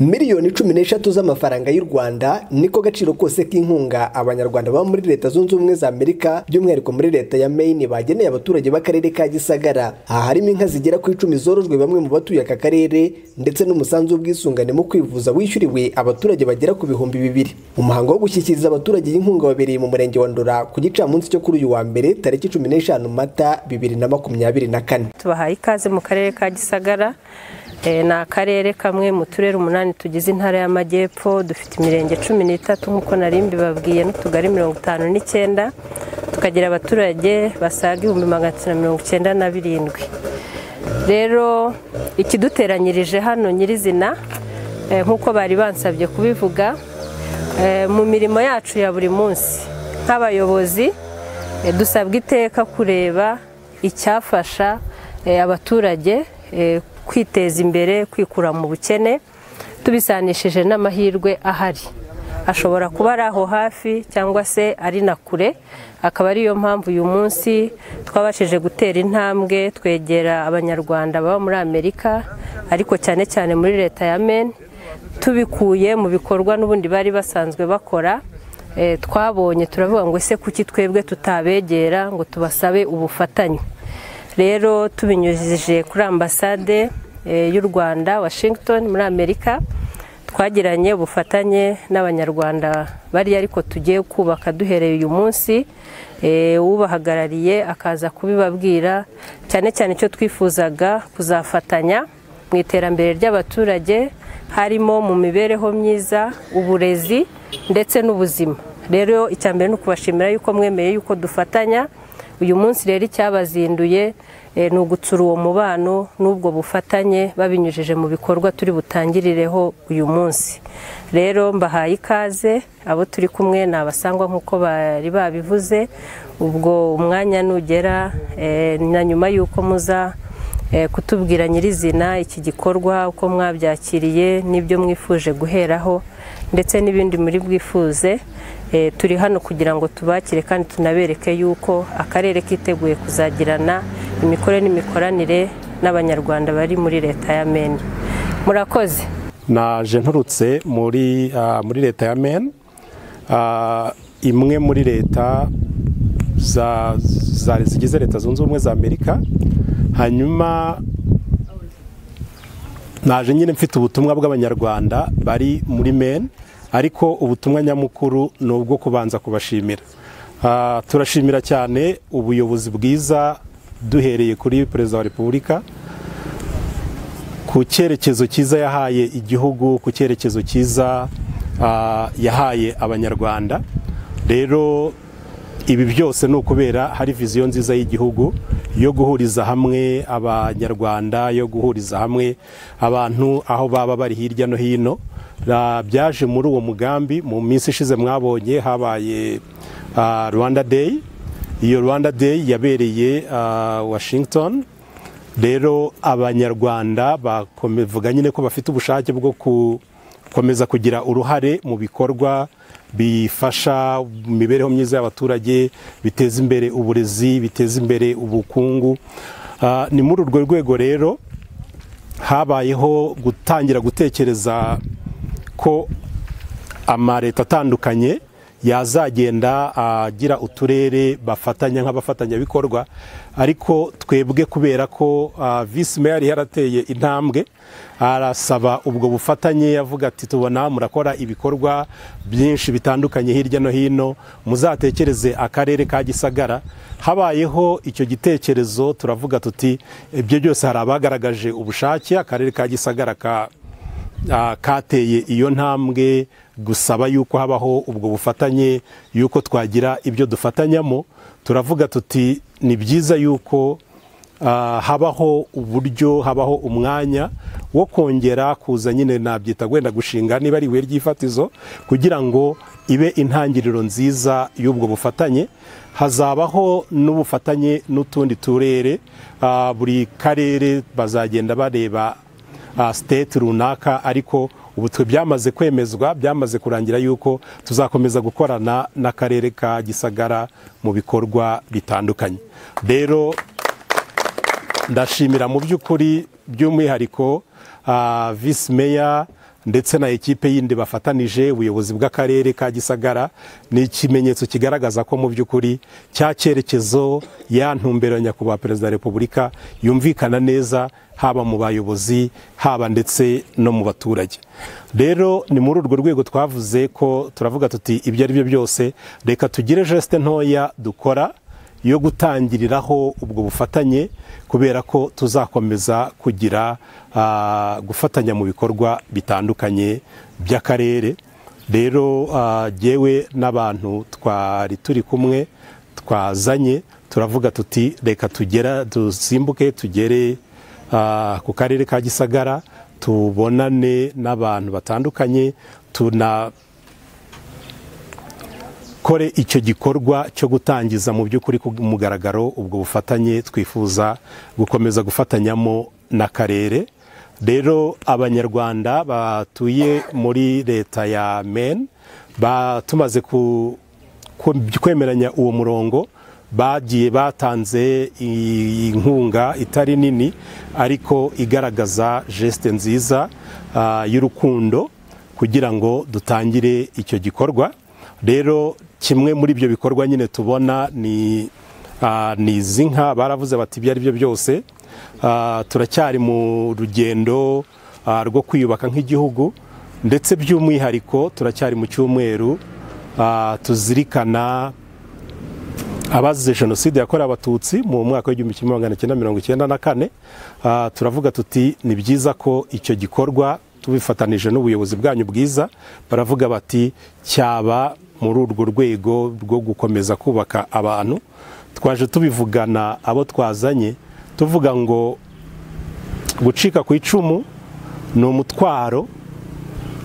miliyoni cumi n'eshatu z'amafaranga y'u rwanda niko gaciro kose k'inkunga abanyarwanda baba muri leta zunze ubumwe za amerika by'umwihariko muri leta ya maine bageneye abaturage b'akarere ka gisagara aha harimo inka zigera ku icumi zorojwe bamwe mu batuye aka karere ndetse n'umusanzu w'ubwisungane mu kwivuza wishyuriwe abaturage bagera ku bihumbi bibiri umuhango wo gushyikiriza abaturage inkunga wabereye mu murenge wa ndora ku gicamunsi cyo kuri uyu wa mbere tariki cumi n'eshanu mata bibiri na makumyabiri na kane tubahaye ikaze mu karere ka gisagara Eh, ni akarere kamwe mu turere umunani tugize intara y'amajyepfo dufite imirenge cumi n'itatu nk'uko nari mbibabwiye n'utugari mirongo itanu n'icyenda tukagira abaturage basaga ibihumbi magana atatu mirongo icyenda na birindwi rero ikiduteranyirije hano nyirizina eh, nk'uko bari bansabye kubivuga eh, mu mirimo yacu ya buri munsi nk'abayobozi eh, dusabwa iteka kureba icyafasha eh, abaturage eh, kwiteza imbere kwikura mu bukene tubisanishije n'amahirwe ahari ashobora kuba ari aho hafi cyangwa se ari na kure akaba ariyo mpamvu uyu munsi twabashije gutera intambwe twegera abanyarwanda baba muri amerika ariko cyane cyane muri leta ya Maine tubikuye mu bikorwa n'ubundi bari basanzwe bakora twabonye turavuga ngo ese kuki twebwe tutabegera ngo tubasabe ubufatanye rero tubinyujije kuri ambasade y'u rwanda washington muri amerika twagiranye ubufatanye n'abanyarwanda bariya ariko tugiye kubaka duhereye uyu munsi ubahagarariye akaza kubibabwira cyane cyane icyo twifuzaga kuzafatanya mu iterambere ry'abaturage harimo mu mibereho myiza uburezi ndetse n'ubuzima rero icya mbere ni ukubashimira yuko mwemeye yuko dufatanya uyu munsi rero icyabazinduye ni ugutsura uwo mubano n'ubwo bufatanye babinyujije mu bikorwa turi butangirireho uyu munsi rero mbahaye ikaze abo turi kumwe ni abasangwa nk'uko bari babivuze ubwo umwanya nugera na nyuma y'uko muza kutubwira nyirizina iki gikorwa uko mwabyakiriye n'ibyo mwifuje guheraho ndetse n'ibindi muri bwifuze turi hano kugira ngo tubakire kandi tunabereke yuko akarere kiteguye kuzagirana imikorere n'imikoranire n'abanyarwanda bari muri leta ya meni murakoze naje nturutse muri leta ya meni imwe muri leta zigize leta zunze ubumwe za amerika hanyuma naje nyine mfite ubutumwa bw'abanyarwanda bari muri meni ariko ubutumwa nyamukuru ni ubwo kubanza kubashimira turashimira cyane ubuyobozi bwiza duhereye kuri perezida wa repubulika ku cyerekezo cyiza yahaye igihugu ku cyerekezo cyiza yahaye abanyarwanda rero ibi byose ni ukubera hari viziyo nziza y'igihugu yo guhuriza hamwe abanyarwanda yo guhuriza hamwe abantu aho baba bari hirya no hino byaje muri uwo mugambi mu minsi ishize mwabonye habaye rwanda day iyo rwanda day yabereye washington rero abanyarwanda bavuga nyine ko bafite ubushake bwo gukomeza kugira uruhare mu bikorwa bifasha imibereho myiza y'abaturage biteza imbere uburezi biteza imbere ubukungu ni muri urwo rwego rero habayeho gutangira gutekereza ko amaleta atandukanye yazagenda agira uturere bafatanya nk'abafatanyabikorwa ariko twebwe kubera ko visi meya yari yarateye intambwe arasaba ubwo bufatanye yavuga ati tubona murakora ibikorwa byinshi bitandukanye hirya no hino muzatekereze akarere ka gisagara habayeho icyo gitekerezo turavuga tuti ibyo byose hari abagaragaje ubushake akarere ka gisagara ka kateye iyo ntambwe gusaba yuko habaho ubwo bufatanye yuko twagira ibyo dufatanyamo turavuga tuti ni byiza yuko habaho uburyo habaho umwanya wo kongera kuza nyine nabyita wenda gushinga niba ari ibuye ry'ifatizo kugira ngo ibe intangiriro nziza y'ubwo bufatanye hazabaho n'ubufatanye n'utundi turere buri karere bazagenda bareba state runaka ariko ubu twe byamaze kwemezwa byamaze kurangira yuko tuzakomeza gukorana n'akarere ka gisagara mu bikorwa bitandukanye rero ndashimira mu by'ukuri by'umwihariko visi meya ndetse na ekipe yindi bafatanije ubuyobozi bw'akarere ka gisagara ni ikimenyetso kigaragaza ko mu by'ukuri cya cyerekezo ya ntumbero ya nyakubahwa perezida wa repubulika yumvikana neza haba mu bayobozi haba ndetse no mu baturage rero ni muri urwo rwego twavuze ko turavuga tuti ibyo ari byo byose reka tugire jesite ntoya dukora yo gutangiriraho ubwo bufatanye kubera ko tuzakomeza kugira ah, gufatanya mu bikorwa bitandukanye by'akarere rero ah, jyewe n'abantu twari turi kumwe twazanye turavuga tuti reka tugera dusimbuke tugere ah, ku karere ka gisagara tubonane n'abantu batandukanye tuna kore icyo gikorwa cyo gutangiza mu by'ukuri ku mugaragaro ubwo bufatanye twifuza gukomeza gufatanyamo n'akarere rero abanyarwanda batuye muri leta ya men tumaze ku- ku- kwemeranya uwo murongo bagiye batanze i- inkunga itari nini ariko igaragaza jesite nziza ah, y'urukundo kugira ngo dutangire icyo gikorwa rero kimwe muri ibyo bikorwa nyine tubona ni ah, ni izi nka baravuze bati ibyo ari byo byose Ah, turacyari mu rugendo ah, rwo kwiyubaka nk'igihugu ndetse by'umwihariko turacyari mu cyumweru ah, tuzirikana abazize jenoside yakorewe abatutsi mu mwaka w'igihumbi kimwe magana cyenda mirongo icyenda na kane Ah, turavuga tuti ni byiza ko icyo gikorwa tubifatanije n'ubuyobozi bwanyu bwiza baravuga bati cyaba muri urwo rwego rwo gukomeza kubaka abantu twaje tubivugana abo twazanye tuvuga ngo gucika ku icumu ni umutwaro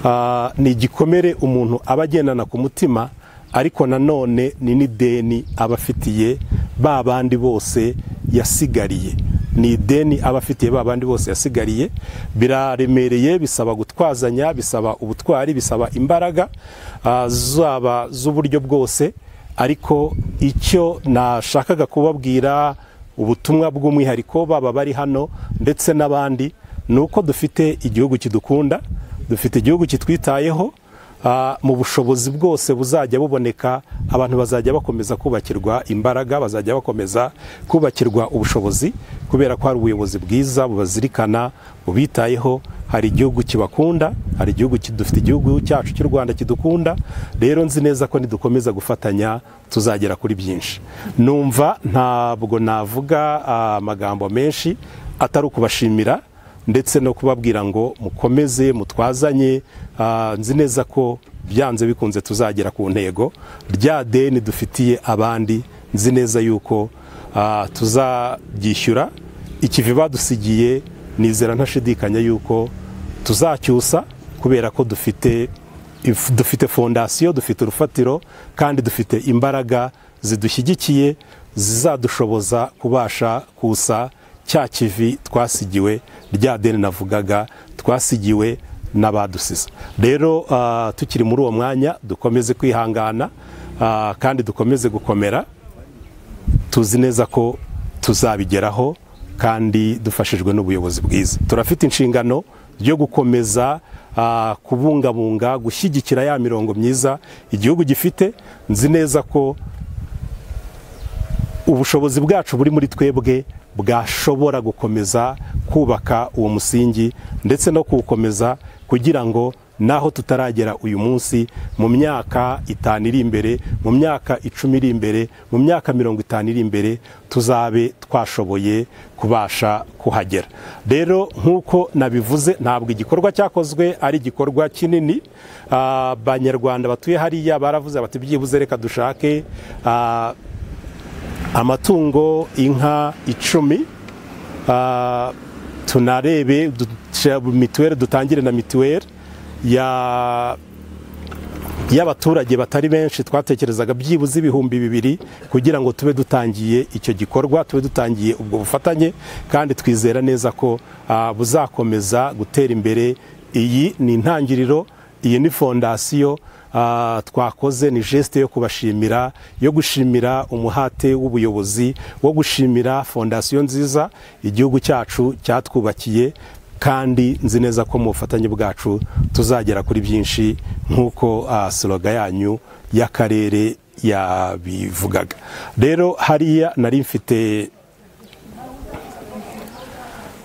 Ah, ni igikomere umuntu aba agendana ku mutima ariko nanone ni n'ideni aba afitiye ba bandi bose yasigariye ni ideni aba afitiye ba bandi bose yasigariye biraremereye bisaba gutwazanya bisaba ubutwari bisaba imbaraga ah, zaba z'uburyo bwose ariko icyo nashakaga kubabwira ubutumwa bw'umwihariko baba bari hano ndetse n'abandi ni uko dufite igihugu kidukunda dufite igihugu kitwitayeho ah, mu bushobozi bwose buzajya buboneka abantu bazajya bakomeza kubakirwa imbaraga bazajya bakomeza kubakirwa ubushobozi kubera ko hari ubuyobozi bwiza bubazirikana bubitayeho hari igihugu kibakunda hari igihugu ki- dufite igihugu cyacu cy'u rwanda kidukunda rero nzi neza ko nidukomeza gufatanya tuzagera kuri byinshi numva ntabwo navuga ah, amagambo menshi atari ukubashimira ndetse no kubabwira ngo mukomeze mutwazanye ah, nzi neza ko byanze bikunze tuzagera ku ntego rya deni dufitiye abandi nzi neza yuko ah, tuzaryishyura ikivi badusigiye nizera ntashidikanya yuko tuzacyusa kubera ko dufite if- dufite fondasiyo dufite urufatiro kandi dufite imbaraga zidushyigikiye zizadushoboza kubasha kusa cya kivi twasigiwe rya deni navugaga twasigiwe n'abadusize rero ah, tukiri muri uwo mwanya dukomeze kwihangana ah, kandi dukomeze gukomera tuzi neza ko tuzabigeraho kandi dufashijwe n'ubuyobozi bwiza turafite inshingano yo gukomeza ah, kubungabunga gushyigikira ya mirongo myiza igihugu gifite nzi neza ko ubushobozi bwacu buri muri twebwe bwashobora gukomeza kubaka uwo musingi ndetse no kuwukomeza kugira ngo naho tutaragera uyu munsi mu myaka itanu iri imbere mu myaka icumi iri imbere mu myaka mirongo itanu iri imbere tuzabe twashoboye kubasha kuhagera rero nk'uko nabivuze ntabwo igikorwa cyakozwe ari igikorwa kinini Ah, abanyarwanda batuye hariya baravuze bati byibuze reka dushake ah, amatungo inka icumi Ah, tunarebe duca mituweli dutangire na mituweli ya y'abaturage batari benshi twatekerezaga byibuze ibihumbi bibiri kugira ngo tube dutangiye icyo gikorwa tube dutangiye ubwo bufatanye kandi twizera neza ko ah, buzakomeza gutera imbere iyi ni intangiriro iyi ni fondasiyo ah, twakoze ni gesite yo kubashimira yo gushimira umuhate w'ubuyobozi wo gushimira fondasiyo nziza igihugu cyacu cyatwubakiye kandi nzi neza ko mu bufatanye bwacu tuzagera kuri byinshi nk'uko ah, soroga yanyu y'akarere yabivugaga rero hariya nari mfite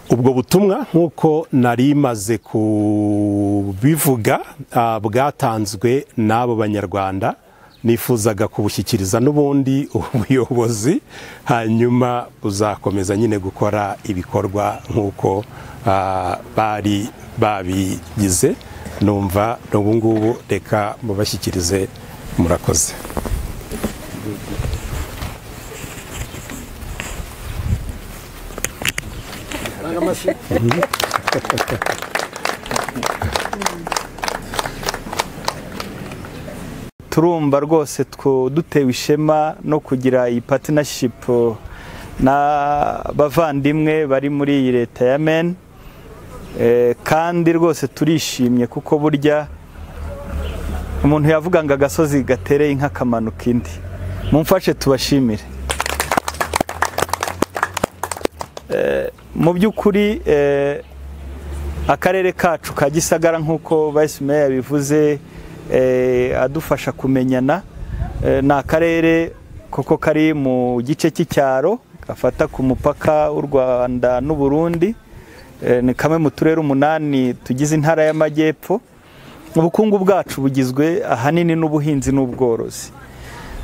ubwo butumwa nk'uko nari maze kubivuga ah, bwatanzwe n'abo banyarwanda nifuzaga kubushyikiriza n'ubundi ubuyobozi hanyuma buzakomeza nyine gukora ibikorwa nk'uko ah, bari babigize numva n'ubu ngubu reka mubashyikirize murakoze turumva rwose two dutewe ishema no kugira iyi partnership n'abavandimwe bari muri iyi leta ya meni Eh, kandi rwose turishimye kuko burya umuntu yavuga ngo agasozi gatereye inka kamanuka indi mumfashe tubashimire Eh, mu by'ukuri eh, akarere kacu ka gisagara nk'uko vice mayor yabivuze eh, adufasha kumenyana Eh, ni akarere koko kari mu gice cy'icyaro gafata ku mupaka w'u rwanda n'uburundi Eh, ni kamwe mu turere umunani tugize intara y'amajyepfo ubukungu bwacu bugizwe ahanini n'ubuhinzi n'ubworozi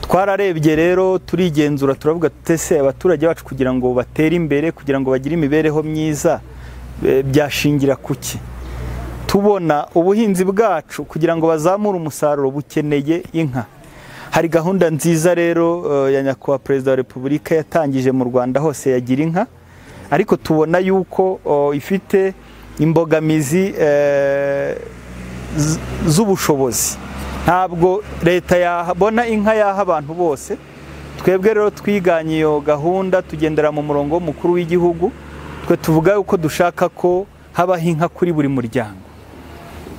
twararebye rero turigenzura turavuga tutese abaturage bacu kugira ngo batere imbere kugira ngo bagire imibereho myiza eh, byashingira ku ki tubona ubuhinzi bwacu kugira ngo bazamure umusaruro bukeneye inka hari gahunda nziza rero eh, ya nyakubahwa perezida wa repubulika yatangije mu rwanda hose yagira inka ariko tubona yuko o, ifite imbogamizi eh, z- z'ubushobozi ntabwo leta yabona inka yaha abantu bose twebwe rero twiganye iyo gahunda tugendera mu murongo w'umukuru w'igihugu twe tuvuga yuko dushaka ko habaho inka kuri buri muryango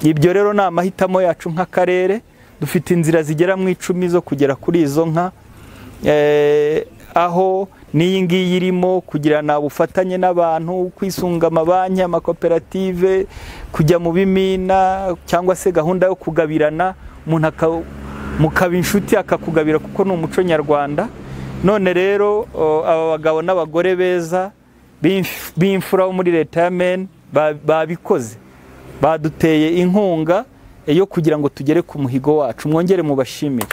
ibyo rero ni amahitamo yacu nk'akarere dufite inzira zigera mu icumi zo kugera kuri izo nka eh, aho n'iyi ngiyi irimo kugirana ubufatanye n'abantu kwisunga amabanki amakoperative kujya mu bimina cyangwa se gahunda yo kugabirana umuntu aka- mukaba inshuti akakugabira kuko ni umuco nyarwanda none rero o, aba bagabo n'abagore beza b'imf- b'imfura bo muri leta ya meni ba- babikoze baduteye inkunga eh, yo kugira ngo tugere ku muhigo wacu mwongere mubashimire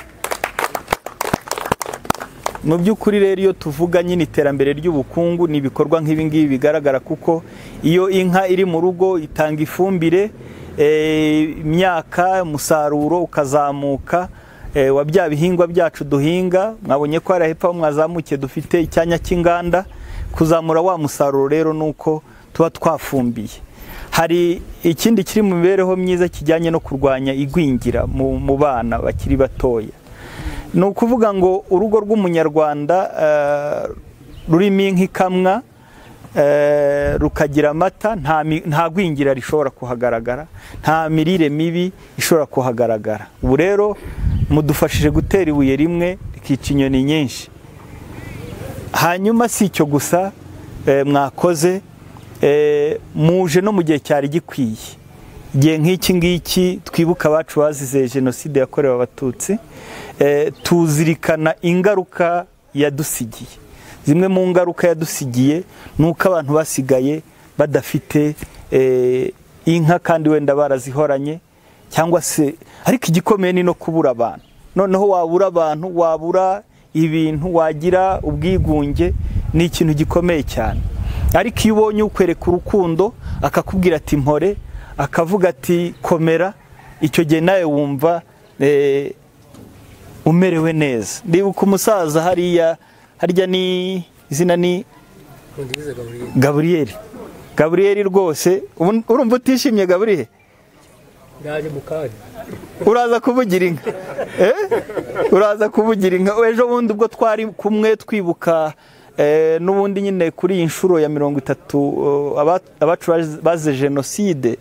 mu by'ukuri rero iyo tuvuga nyine iterambere ry'ubukungu ni ibikorwa nk'ibi ngibi bigaragara kuko iyo inka iri mu rugo itanga ifumbire eh, imyaka umusaruro ukazamuka eh, wa bya bihingwa byacu duhinga mwabonye ko hari hepfo aho mwazamukiye dufite icyanya cy'inganda kuzamura wa musaruro rero ni uko tuba twafumbiye hari ikindi kiri mu mibereho myiza kijyanye no kurwanya igwingira mu mu bana bakiri batoya ni ukuvuga ngo urugo rw'umunyarwanda eh, rurimo inka ikamwa eh, rukagira amata nta mi- nta gwingira rishobora kuhagaragara nta mirire mibi ishobora kuhagaragara ubu rero mudufashije gutera ibuye rimwe rikica inyoni nyinshi hanyuma si icyo gusa eh, mwakoze eh, muje no mu gihe cyari gikwiye igihe nk'iki ngiki twibuka abacu bazize jenoside yakorewe abatutsi eh, tuzirikana ingaruka yadusigiye zimwe mu ngaruka yadusigiye ni uko abantu basigaye badafite eh, inka kandi wenda barazihoranye cyangwa se ariko igikomeye ni no kubura abantu noneho wabura abantu wabura ibintu wagira ubwigunge ni ikintu gikomeye cyane ariko iyo ubonye ukwereka urukundo akakubwira ati mpore akavuga ati komera icyo gihe nawe wumva eh, umerewe neza ndibuka umusaza hariya harya ni izina ni gaburiyeri gaburiyeri rwose ubu- urumva utishimye gaburiyeri uraza kuvugira inka Eh? uraza kuvugira inka ejo bundi ubwo twari kumwe twibuka eh, n'ubundi nyine kuri iyi nshuro ya mirongo itatu eh, aba- abacu baz- bazize jenoside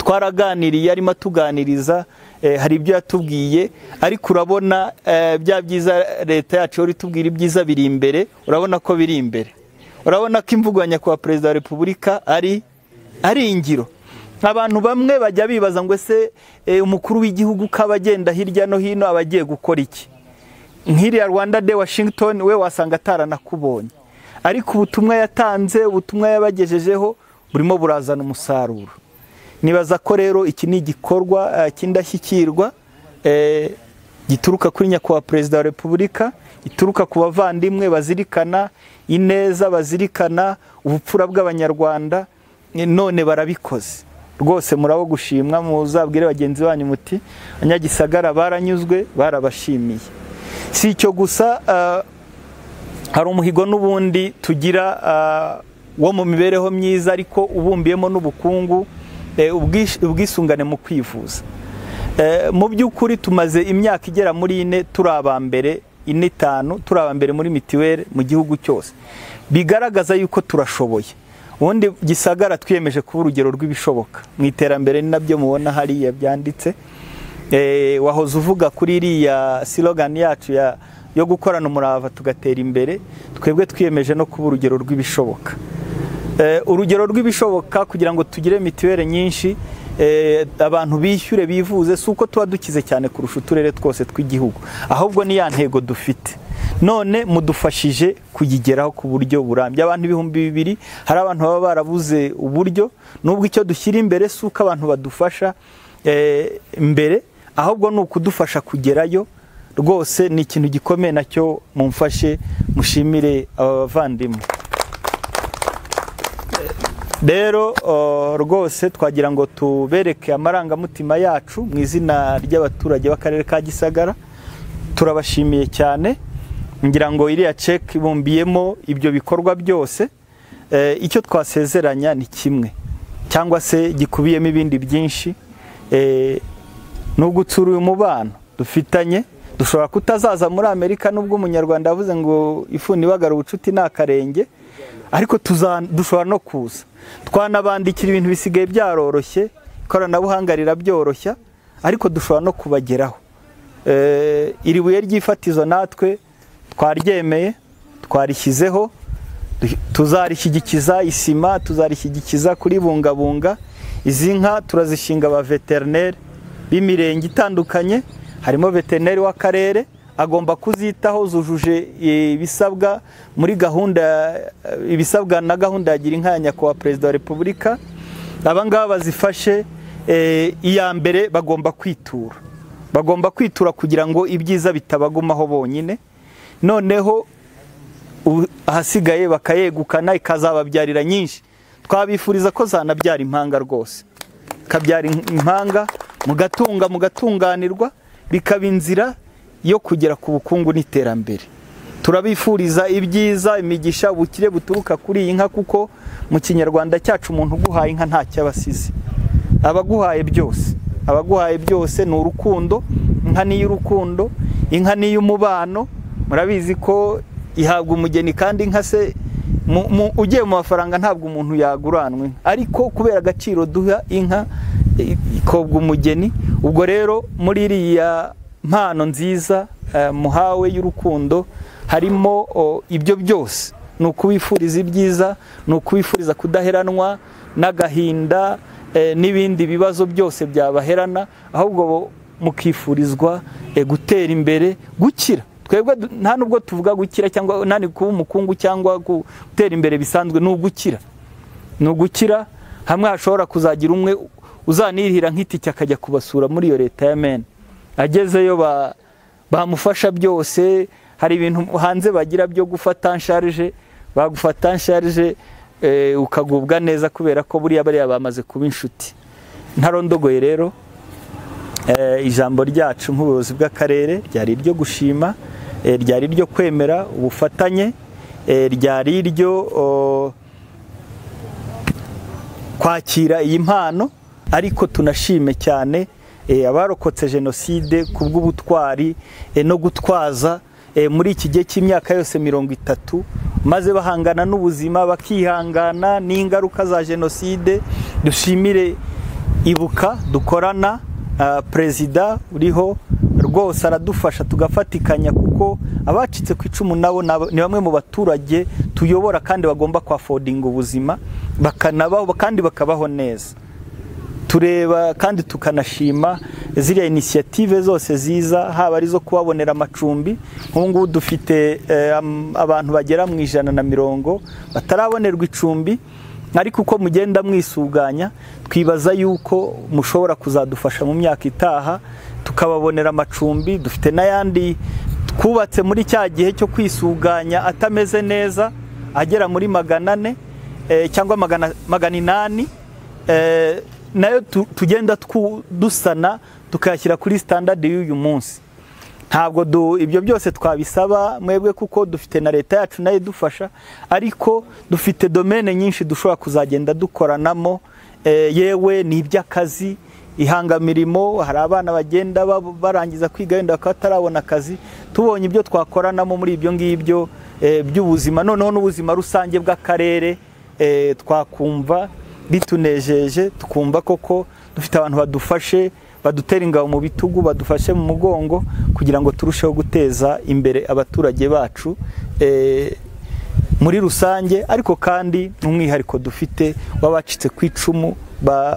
twaraganiriye arimo atuganiriza eh, hari ibyo yatubwiye ariko urabona eh, bya byiza leta yacu ihora itubwira ibyiza biri imbere urabona ko biri imbere urabona ko imvugo ya nyakubahwa perezida wa repubulika ari ari ingiro abantu bamwe bajya bibaza ngo ese eh, umukuru w'igihugu ko aba agenda hirya no hino aba agiye gukora iki nk'iriya rwanda de washington we wasanga ataranakubonye ariko ubutumwa yatanze ubutumwa yabagejejeho burimo burazana umusaruro nibaza ko rero iki ni igikorwa eh, cy'indashyikirwa eh, gituruka kuri nyakubahwa perezida wa repubulika gituruka ku bavandimwe bazirikana ineza bazirikana ubupfura bw'abanyarwanda eh, none barabikoze rwose murabo gushimwa muzabwire bagenzi banyu muti abanyagisagara baranyuzwe barabashimiye si icyo gusa ah, hari umuhigo n'ubundi tugira ah, wo mu mibereho myiza ariko ubumbiyemo n'ubukungu eh, ubwish- ubwisungane mu kwivuza Eh, mu by'ukuri tumaze imyaka igera muri ine turi aba mbere ine itanu turi aba mbere muri mitiweli mu gihugu cyose bigaragaza yuko turashoboye ubundi gisagara twiyemeje kuba urugero rw'ibishoboka mu iterambere ni nabyo mubona hariya byanditse Eh, wahoze uvuga kuri iriya silogani yacu ya- yo gukorana umurava tugatera imbere twebwe twiyemeje no kuba urugero rw'ibishoboka Eh, urugero rw'ibishoboka kugira ngo tugire mituweli nyinshi eh, abantu bishyure bivuze si uko tuba dukize cyane kurusha uturere twose tw'igihugu ahubwo ni ya ntego dufite none mudufashije kuyigeraho ku buryo burambye abantu ibihumbi bibiri hari abantu baba barabuze uburyo n'ubwo icyo dushyira imbere si uko abantu badufasha eh, mbere ahubwo ni ukudufasha kugerayo rwose ni ikintu gikomeye nacyo mumfashe mushimire aba bavandimwe rero uh, rwose twagira ngo tubereke amarangamutima yacu mu izina ry'abaturage b'akarere ka gisagara turabashimiye cyane ngira ngo iriya ceke ibumbiyemo ibyo bikorwa byose Eh, icyo twasezeranya ni kimwe cyangwa se gikubiyemo ibindi byinshi Eh, nubwo utsura uyu mubano dufitanye dushobora kutazaza muri amerika nubwo umunyarwanda yavuze ngo ifuni ibagara ubucuti ni akarenge ariko tuza- dushobora no kuza twanabandikira ibintu bisigaye byaroroshye ikoranabuhanga rirabyoroshya ariko dushobora no kubageraho Eh, iri buye ry'ifatizo natwe twaryemeye twarishyizeho du- tuzarishyigikiza isima tuzarishyigikiza kuribungabunga izi nka turazishinga ba veterineri b'imirenge itandukanye harimo veterineri w'akarere agomba kuzitaho zujuje eh, ibisabwa muri gahunda eh, ibisabwa na gahunda ya gira inka ya nyakubahwa perezida wa repubulika aba ngaba bazifashe eh, iya mbere bagomba kwitura bagomba kwitura kugira ngo ibyiza bitabagumaho bonyine noneho u- ahasigaye bakayegukana ikazababyarira nyinshi twabifuriza ko zanabyara impanga rwose kabyara impanga mugatunga mugatunganirwa bikaba inzira yo kugera ku bukungu n'iterambere turabifuriza ibyiza imigisha ubukire buturuka kuri iyi nka kuko mu kinyarwanda cyacu umuntu uguhaye inka ntacyo aba asize abaguhaye byose abaguhaye byose ni urukundo inka ni iy'urukundo inka ni iy'umubano murabizi ko ihabwa umugeni kandi inka se mu- mu- ugiye mu mafaranga ntabwo umuntu yaguranwa inka. ariko kubera agaciro duha inka i- ikobwa umugeni ubwo rero muri iriya mpano nziza eh, muhawe y'urukundo harimo o, ibyo byose ni ukubifuriza ibyiza ni ukubifuriza kudaheranwa n'agahinda eh, n'ibindi bibazo byose byabaherana ahubwo bo- mukifurizwa eh, gutera imbere gukira twebwe du- nta nubwo tuvuga gukira cyangwa nani kuba umukungu cyangwa gu- gutera imbere bisanzwe ni ugukira ni ugukira hamwe hashobora kuzagira umwe uzanirihira nk'itike akajya kubasura muri iyo leta ya mene agezeyo ba- bamufasha byose hari ibintu hanze bagira byo gufata nsharije bagufata nsharije eh, ukagubwa neza kubera ko buriya bariya bamaze kuba inshuti ntarondogoye rero eh, ijambo ryacu nk'ubuyobozi bw'akarere ryari iryo gushima eh, ryari iryo kwemera ubufatanye eh, ryari iryo oh, kwakira iyi mpano ariko tunashime cyane eh, abarokotse jenoside ku bw'ubutwari eh, no gutwaza eh, muri iki gihe cy'imyaka yose mirongo itatu maze bahangana n'ubuzima bakihangana n'ingaruka za jenoside dushimire ibuka dukorana ah, perezida uriho rwose rwose aradufasha tugafatikanya kuko abacitse ku icumu nabo ni bamwe mu baturage tuyobora kandi bagomba kwafodinga ubuzima bakanabaho kandi bakabaho neza tureba kandi tukanashima ziriya inisiyative zose ziza haba ari izo kubabonera amacumbi nk'ubu ngubu dufite abantu bagera mu ijana na mirongo batarabonerwa icumbi ariko uko mugenda mwisuganya twibaza yuko mushobora kuzadufasha mu myaka itaha tukababonera amacumbi dufite n'ayandi twubatse muri cya gihe cyo kwisuganya atameze neza agera muri magana ane cyangwa magana inani nayo tugenda dusana tukayashyira kuri sitandadi y'uyu munsi ntabwo ibyo byose twabisaba mwebwe kuko dufite na leta yacu nayo idufasha ariko dufite domene nyinshi dushobora kuzagenda dukoranamo yewe ni iby'akazi ihangamirimo hari abana bagenda barangiza kwiga wenda bakaba batarabona akazi tubonye ibyo twakoranamo muri ibyo ngibyo by'ubuzima noneho n'ubuzima rusange bw'akarere twakumva bitunejeje tukumva koko dufite abantu badufashe badutera ingabo mu bitugu badufashe mu mugongo kugira ngo turusheho guteza imbere abaturage bacu muri rusange ariko kandi n'umwihariko dufite w'abacitse ku icumu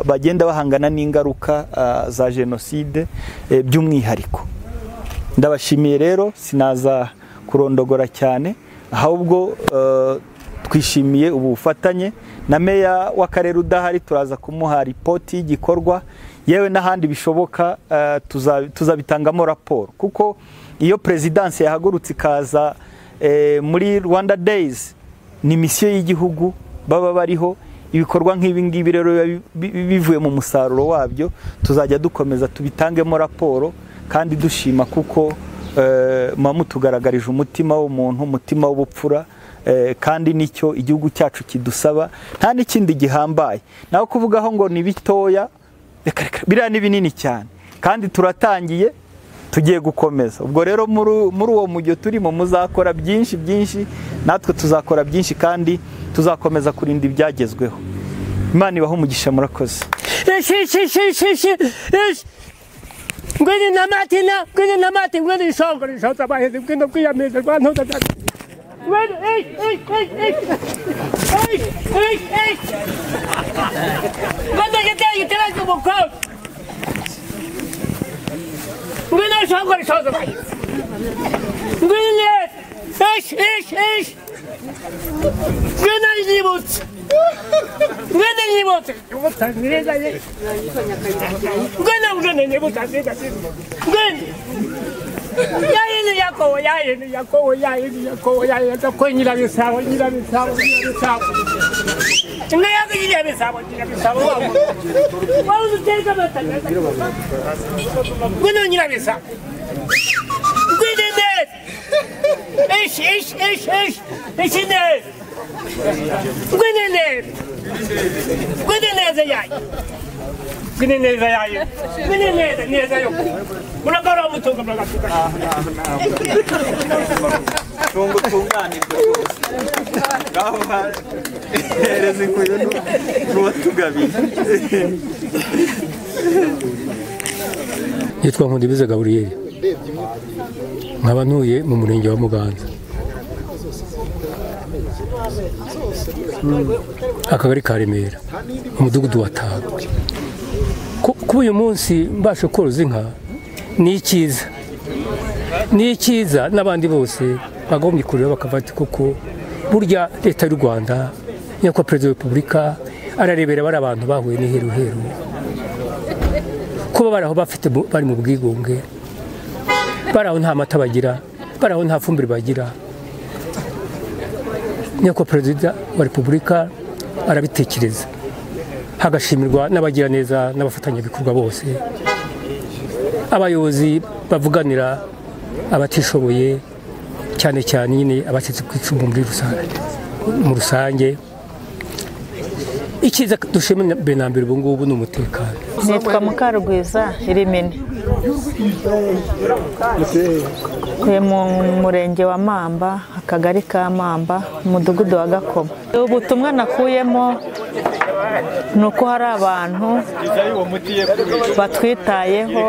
bagenda bahangana n'ingaruka za jenoside by'umwihariko ndabashimiye rero sinaza kurondogora cyane ahubwo twishimiye ubu bufatanye na meya w'akarere udahari turaza kumuha ripoti y'igikorwa yewe n'ahandi bishoboka tuzabitangamo raporo kuko iyo perezidansi yahagurutse ikaza muri rwanda days ni misiyo y'igihugu baba bariho ibikorwa nk'ibi ngibi rero bivuye mu musaruro wabyo tuzajya dukomeza tubitangemo raporo kandi dushima kuko muba mutugaragarije umutima w'umuntu umutima w'ubupfura kandi nicyo igihugu cyacu kidusaba nta n'ikindi gihambaye naho kuvugaho ngo ni bitoya biriya ni binini cyane kandi turatangiye tugiye gukomeza ubwo rero muri uwo mujyo turimo muzakora byinshi byinshi natwe tuzakora byinshi kandi tuzakomeza kurinda ibyagezweho imana ibaho umugisha murakoze ngwini na matina ngwini na mati ngwini isongo rishoza abahinzi ngwini ubwiyamize rwa ntuza Run! Hey! Hey! Hey! Hey! Hey! Hey! Hey! Bata giteye gitereke umukobwa. Ngwino shongo rishoza bayi. Ngwino yes! Ish! Ish! Ish! Ngwino yibutse. Ngwino yibutse. Yibutse ngirenza ye. Ngwino ngwino yibutse ngirenza. Ngwino. yayini yakowo yayini yakowo yayini yakowo yayini ko nyira bisabo nyira bisabo nyira bisabo nga yako nyira bisabo nyira bisabo wabo wabo uteka batanga kuno nyira bisabo kwide des ish ish ish ish ish des kwide des kwide des yayi 그냥 내가 야 그냥 내가 내가 요 물어가라 무슨 거 물어가 좋은 거 좋은 거 아닌데 가만 에레스 구현우 루어투가비 yitwa nkuribiza gaburiyeri nkaba ntuye mu murenge wa muganza akagari ka remera umudugudu wa tago kuba uyu munsi mbasha koroza inka ni icyiza ni icyiza n'abandi bose bagombye kureba bakavati kuko burya leta y'u rwanda nyakubahwa perezida wa repubulika ararebera bari abantu bahuye n'iheruheru kuba bari aho bafite bari mu bwigunge bari aho nta mata bagira bari aho nta fumbire bagira nyakubahwa perezida wa repubulika arabitekereza hagashimirwa n'abagira neza n'abafatanyabikorwa bose abayobozi bavuganira abatishoboye cyane cyane nyine abacitse ku icumu muri rusange mu rusange icyiza dushimira mbere na mbere ubu ngubu ni umutekano nitwa mukarugwiza irimine tuye mu murenge wa mamba akagari ka mamba umudugudu wa gakoma ubutumwa nakuyemo ni uko hari abantu batwitayeho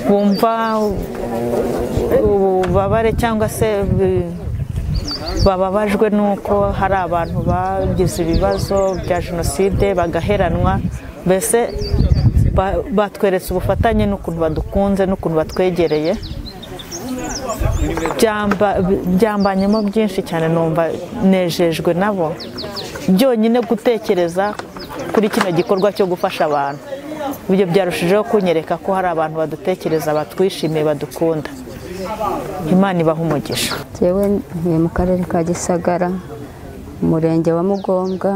bumva ububabare cyangwa se bi- bababajwe n'uko hari abantu bagize ibibazo bya jenoside bagaheranwa mbese ba- batweretse ubufatanye n'ukuntu badukunze n'ukuntu batwegereye byamba- byambanyemo byinshi cyane numva nejejwe nabo byonyine gutekereza kuri kino gikorwa cyo gufasha abantu ibyo byarushijeho kunyereka ko hari abantu badutekereza batwishimiye badukunda imana ibaha umugisha ngewe ntuye mu karere ka gisagara umurenge wa mugombwa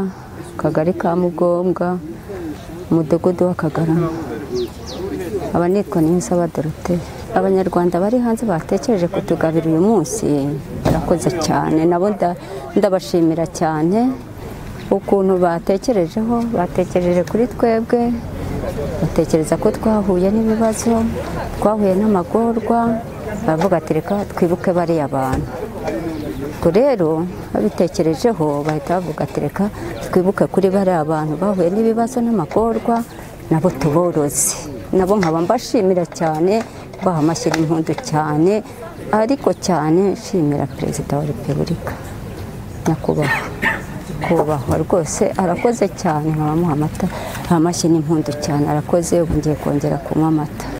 akagari ka mugombwa umudugudu w'akagarama aba nitwa niyonsaba doroteye abanyarwanda bari hanze batekereje kutugabira uyu munsi barakoze cyane nabo nda- ndabashimira cyane ukuntu batekerejeho batekereje kuri twebwe batekereza ko twahuye n'ibibazo twahuye n'amagorwa baravuga ati reka twibuke bariya bantu ubwo rero babitekerejeho bahita bavuga ati reka twibuke kuri bariya bantu bahuye n'ibibazo n'amagorwa nabo tuboroze nabo nkaba mbashimira cyane baha amashyira impundu cyane ariko cyane nshimira perezida wa repubulika nyakubahwa kubahwa rwose arakoze cyane nkaba amuha amata amashyi n'impundu cyane arakoze ubu ngiye kongera kunywa amata